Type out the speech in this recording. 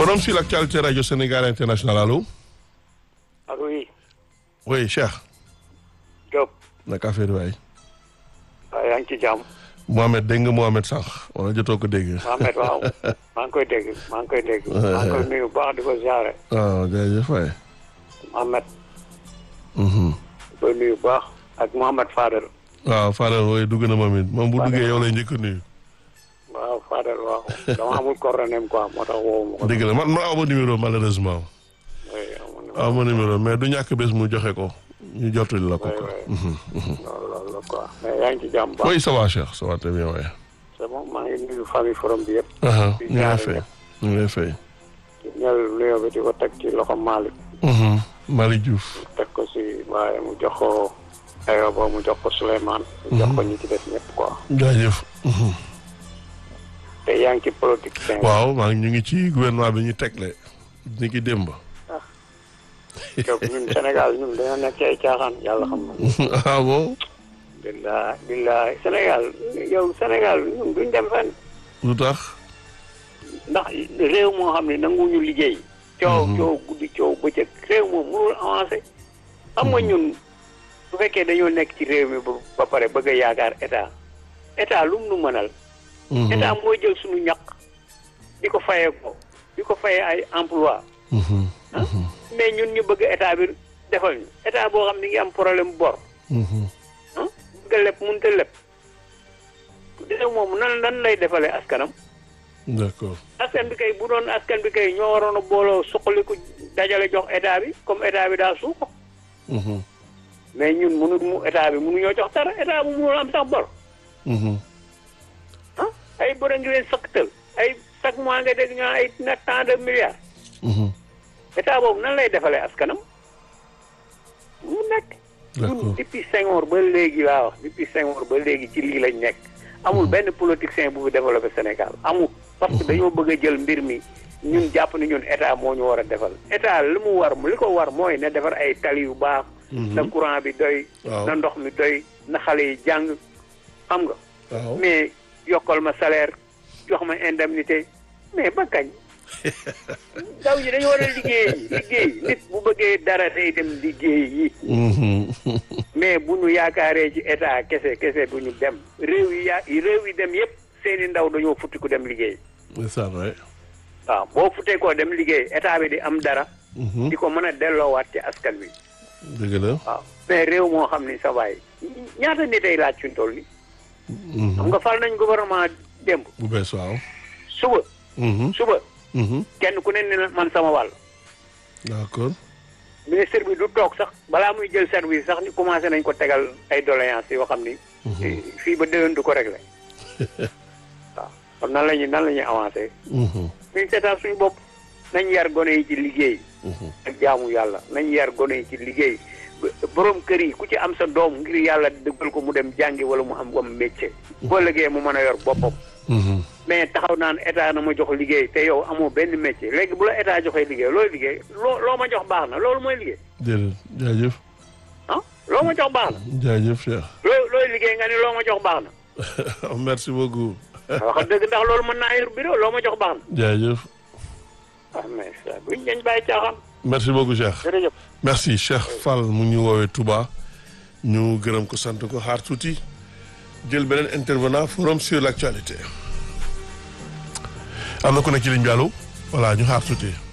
forum sur l'actualité radio Sénégal international allo. ak oui. oui Cheikh. Diop. naka affaire waay. waaw yaa ngi ci jàmm. Mohamed dégg nga Mohamed sànq wala jotoo ko dégg. Mohamed waaw maa ngi koy dégg maa ngi koy dégg. maa ngi koy nuyu bu baax di ko ziare. waaw jërëjëf waay. Mohamed. di koy nuyu bu baax ak Mohamed Fadel. waaw Fadel wooy dugg na moom it moom bu Fadel. duggee yow lay njëkk a nuyu. waaw Fadel waaw dama amul coordonnée quoi moo tax woowu ma ko. dégg la man man aw ma numéro malheureusement. oui amul aw ma numéro mais du ñàkk bés mu joxe ko ñu jottali la ko oui quoi. oui. loolu loolu la quoi mais yaa ngi ci jàmm bu baax. oui ça va Cheikh ça va très bien waay. c'est bon maa ngi nuyu famille forum bi yëpp. aha di ñu ngi lay ñaanal fay ñëpp. ñu ngi lay fay. di ñëw nuyoo bi di ko teg ci loxo Malick. Malick Diouf. teg ko si waaye mu jox ko Ayoba mu jox ko Souleymane. mu jox ko ñi ci des ñëpp quoi. jaajëf. te yaa ngi ci politique. waaw maa ngi ñu ngi ci gouvernement bi ñu tegle ni ki démb. yow ñun Sénégal ñun dañoo nekk ci ay caaxaan yàlla xam na. ah bon. billahi billahi Sénégal yow Sénégal ñun duñ dem fenn lu tax. ndax réew moo xam ne nanguwuñu liggéey. coow Mhm. coow guddi coow bëccëg réew moom mënul avancé. xam nga ñun bu fekkee dañoo nekk ci réew mi ba ba pare bëgg a yaakaar état état lu mu nu mënal. état mooy jël suñu ñaq di ko fayee ko di ko fayee ay emploi Mhm. ah mais ñun ñu bëgg état bi defal ñu état boo xam ne ngi am problème bor Mhm. ah bëgg a leb mënut a leb réew moom nan nan lay defalee askanam d'accord. askan bi kay bu doon askan bi kay ñoo waroon a booloo suqaliku dajale jox état bi comme état bi daa suuko Mhm. mais ñun mënu mu état bi mënu ñoo jox dara état bu mënul am sax bor Mhm. ah ay bor a ngi leen sëkkatal ay chaque mois nga dégg ñoo ay na tant de milliards Mhm. état boobu nan lay defalee askanam mu nekk. D'accord. ñun depuis Senghor ba léegi laa wax depuis Senghor ba léegi ci lii lañ nekk. amul benn politicien bu fi développé Sénégal amul. parce que dañoo bëgg a jël mbir mi ñun jàpp ni ñun état moo ñu war a defal état li mu war li ko war mooy na defar ay tali yu baax. na courant bi doy. Waaw. na ndox mi doy na xale yi jàng xam nga. waaw. mais yokkal ma salaire jox ma indemnité mais ba kañ ndaw ñi dañu war a liggéey liggéey nit bu bëggee dara day dem liggéey yi Mhm. mais bu ñu yaakaaree ci état kese kese du ñu dem réew yi yaa réew yi dem yépp seeni ndaw dañoo futti ku dem liggéey c'est ça vrai. waaw boo futtee koo dem liggéey état bi di am dara Mhm. di ko mën a delloowaat ci askan wi dëgg la. waaw mais réew moo xam ni sa waay ñaata nit ay laaj fi ñu toll ni Mhm. xam nga fal nañ gouvernement démb bu bees waaw. suba Mhm. suba Mhm. kenn ku ne ne na man sama wàll d'accord. ministre bi du toog sax balaa muy jël service sax ni commencé nañ ko tegal ay doléances yoo xam ni. fii ba déwén du ko réglé. waaw kon nan la ñuy nan la ñuy avancé. Mhm. ñu seetaan suñu bopp nañ yar gone yi ci liggéey. Mhm. ak jaamu yàlla nañ yar gone yi ci liggéey Ba- borom kër yi ku ci am sa doom ngir yàlla dëggal ko mu dem jàngi wala mu am am métier. boo liggéey mu mën a yor boppam. Mhm. mais taxaw naan état na ma jox liggéey te yow amoo benn métier léegi bu la état joxee liggéey looy liggéey loo loo ma jox baax na loolu mooy liggéey déedéet jaajëf. ah loo ma jox baax na. jaajëf Cheikh. looy looy liggéey nga ni loo ma jox baax na merci beaucoup. wax dëgg ndax loolu mën naa yor bureau loo ma jox baax na jaajëf. ah mais ça buñ dañ bàyyi caaxaan merci beaucoup Cheikh. jërëjëf merci Cheikh Fall mu ñu woowee Touba ñu gërëm ko sant ko xaar tuuti jël beneen intervenant forum sur l'actualité am na ku nekk ci ligne bi allo voilà ñu xaar tuuti.